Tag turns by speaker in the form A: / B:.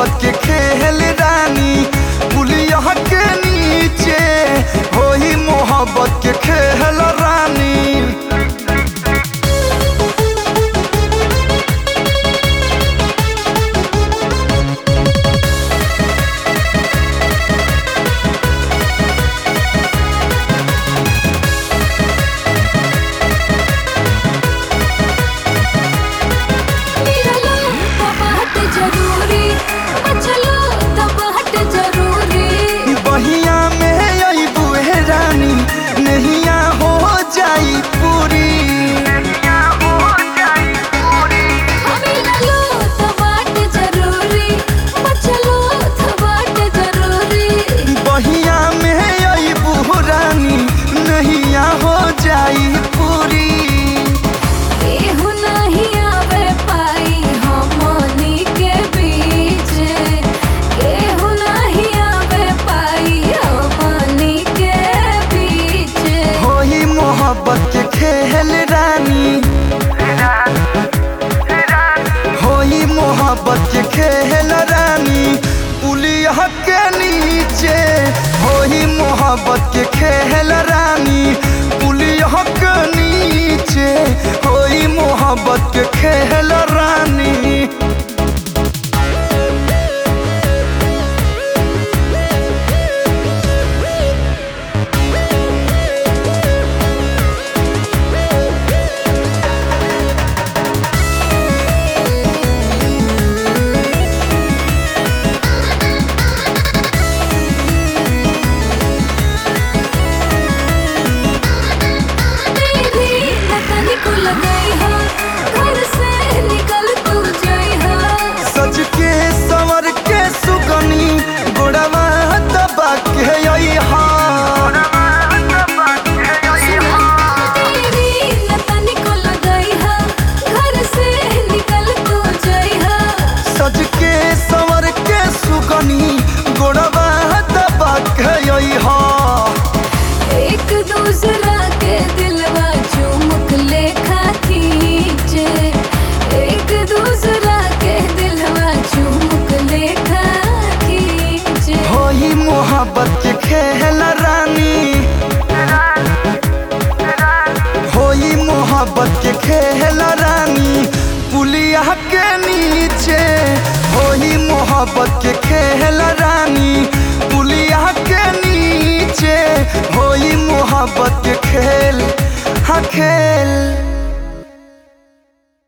A: मोहब्बत के खेल रानी पुलिया के नीचे होई मोहब्बत के खेल रानी
B: मिललो तो बात जरूरी बचलो तो बात जरूरी
A: बहिया में आई बुहे रानी नहिया हो जाई पूरी
B: मिललो तो बात जरूरी बचलो तो बात जरूरी
A: बहिया में आई बुह रानी नहिया हो जाई पूरी
B: केहू नहीं आवे पाई हमनी के बीच केहू नहीं आवे पाई हमनी के बीच
A: होई मोहब्बत के खेल रानी होई मोहब्बत के खेल रानी पुलिया के नीचे होई मोहब्बत के खेल रानी पुलिया के नीचे होई मोहब्बत के खेल रानी
B: तेरी लगन को लगाई हो घर से निकल तू जाई हो
A: सज के संवर के सुगनी गोड़वा दबा के आई हाँ
B: तेरी लगन को लगाई हो घर से निकल तू जाई हो
A: सज के संवर के सुगनी गोड़वा दबा के आई हाँ
B: एक दूसरा के दिलवा चुमुक लेखा खींचे एक दूसरा के दिलवा चुमुक लेखा खींचे
A: होई मोहब्बत के खेल रानी होई मोहब्बत के खेल रानी पुलिया के नीचे होई मोहब्बत के खेल रानी पुलिया के नीचे होई मोहब्बत के खेल हाँ खेल